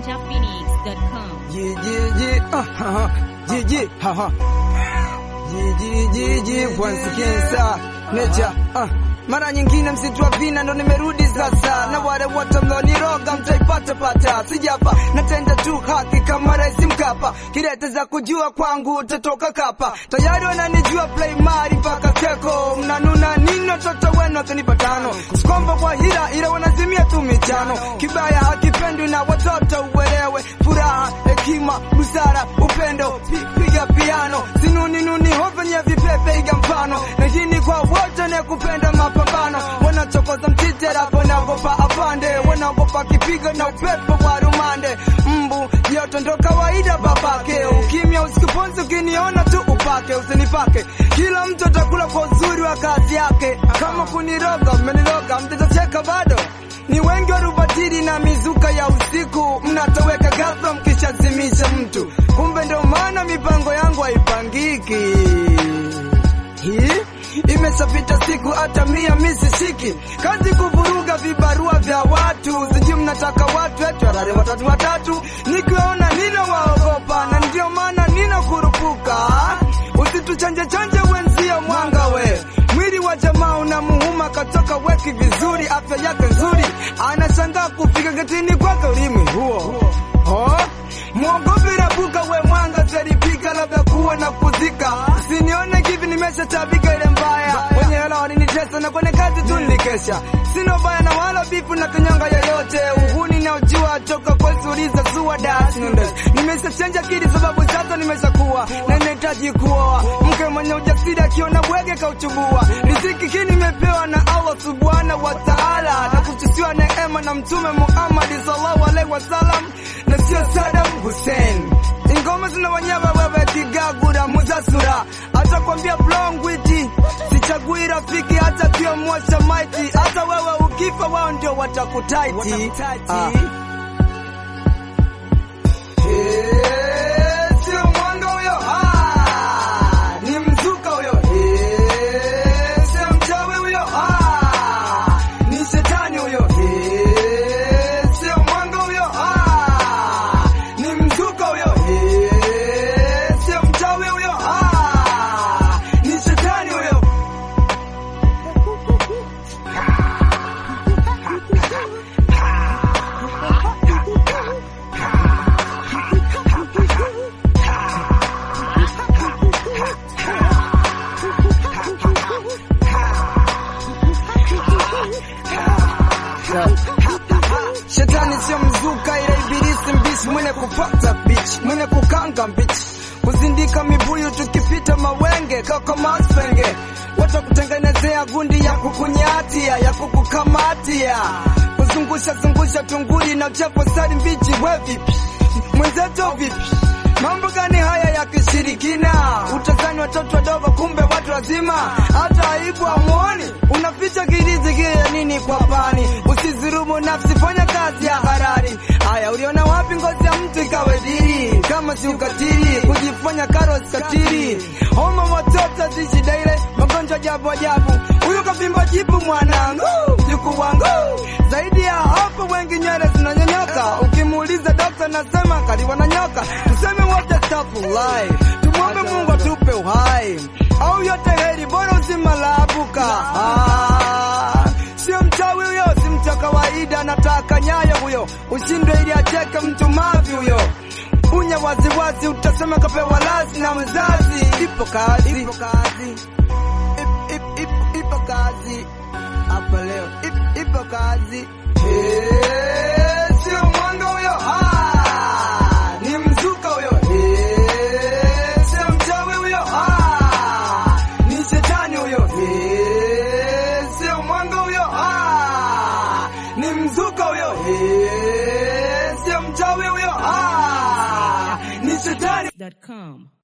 ninjaphoenix.com. Yeah, yeah, yeah, uh, uh, yeah, yeah, ha, ha. Yeah, yeah, yeah, yeah, once again, sir, nature, uh. Mara nyingine msitu wa vina ndo nimerudi sasa, na wale wote mloniroga mtaipata pata, sijapa natenda tu haki kama Rais Mkapa, kirete za kujua kwangu utatoka kapa, tayari wananijua play mari mpaka keko, mnanuna nini watoto wenu wakinipa tano, sikomba kwa hila ila wanazimia tu michano, kibaya hakipendwi na watoto uelewe, furaha, hekima, busara, upendo, pi- piga piano, sinuni nuni hovenya vipepe iga mfano, na hii ni kwa wote ne kupenda mapambano, wanachokoza mtitera wanaogopa apande, wanaogopa kipigo na upepo wa rumande, mbu joto ndo kawaida babake, ukimya usikuponze, ukiniona tu upake, usinipake, kila mtu atakula kwa uzuri wa kazi yake, kama kuniroga mmeniroga, mtacheka bado ni wengi wa rubatiri na mizuka ya usiku, mnatoweka ghafla mkishazimisha mtu, kumbe ndo maana mipango yangu haipangiki. Hii imeshapita siku hata mia misishiki, kazi kuvuruga vibarua vya watu, sijui mnataka watu eti warare watatu watatu, nikiwaona nina waogopa, na ndio maana nina kurupuka. Usituchanje chanje wenzio mwanga we mwili wa jamaa unamuhuma katoka weki vizuri, afya yake nzuri, anashangaa kufika getini kwake ulimi huo oh. Mwogope rabuka we mwanga zaripika, labda kuwa na kuzika, sinione kivi nimeshatabika ile mbaya, wenye hela walinitesa na kwenye kazi tu nilikesha, sina baya na wala bifu na kanyanga yoyote, uhuni na ujua toka kwesuliza zua das nundes, nimeshachenja kili sababu sasa nimeshakuwa na ninahitaji kuoa mke mwenye ujasiri, akiona bwege kauchubua, riziki hii nimepewa na Allah subhanahu wa ta'ala, na kutusiwa neema na mtume Muhammad sallallahu alaihi wasallam na sio Saddam Hussein. Ingoma zina wanyama wewe kigagura muzasura, hata kwambia blongwiti sichagui rafiki, hata kio mwasha maiti, hata wewe ukifa wao ndio watakutaiti. Ah. Eh, sio mwanga huyo, ah, ni mzuka huyo. Eh, sio mchawi huyo, ah, ni shetani huyo. Eh, sio mwanga huyo, ah, ni mzuka huyo. Eh, sio mchawi huyo, ah, ni shetani huyo. Shetani sio mzuka, ila ibilisi mbishi, mwenye kupata bitch, mwenye kukanga bitch, kuzindika mibuyu tukipita mawenge kaka masenge, watakutengenezea gundi ya kukunyatia ya kukukamatia, kuzungusha zungusha tunguli na uchafu sari mbichi. We vipi mwenzetu, vipi? Mambo gani haya ya kishirikina? Utazani watoto wadogo, kumbe watu wazima, hata aibu hamuoni. Unaficha kilizi kile ya nini kwa pani? Usizirumu nafsi, fanya kazi ya harari. Haya, uliona wapi ngozi ya mtu ikawe dili? Kama si ukatili, kujifanya karo katili. Homa watoto zishi daile, magonjwa ajabu ajabu. Huyu kavimba jipu mwanangu, mjukuu wangu. Zaidi ya hapo, wengi nywele zinanyonyoka. Ukimuuliza dokta, nasema kaliwa na nyoka. Tuseme wote stafulai, tumwombe Mungu atupe uhai, au yote heri, bora uzima laabuka. Ah, sio mchawi huyo, si mtu wa kawaida, anataka nyayo huyo, ushindwe ili acheke mtu mavi huyo unya waziwazi, utasema kapewa lazi na mzazi. Ipo kazi, ipo kazi, Ip- ip- ip- ipo kazi hapa leo, Ip- ipo kazi. Eh, sio mwanga huyo, ah, ni mzuka huyo. Eh, sio mchawi huyo, ah, ni shetani huyo. Eh, sio mwanga huyo, ah, ni mzuka huyo. Eh, sio mchawi huyo, ah, ni shetani. Dot com.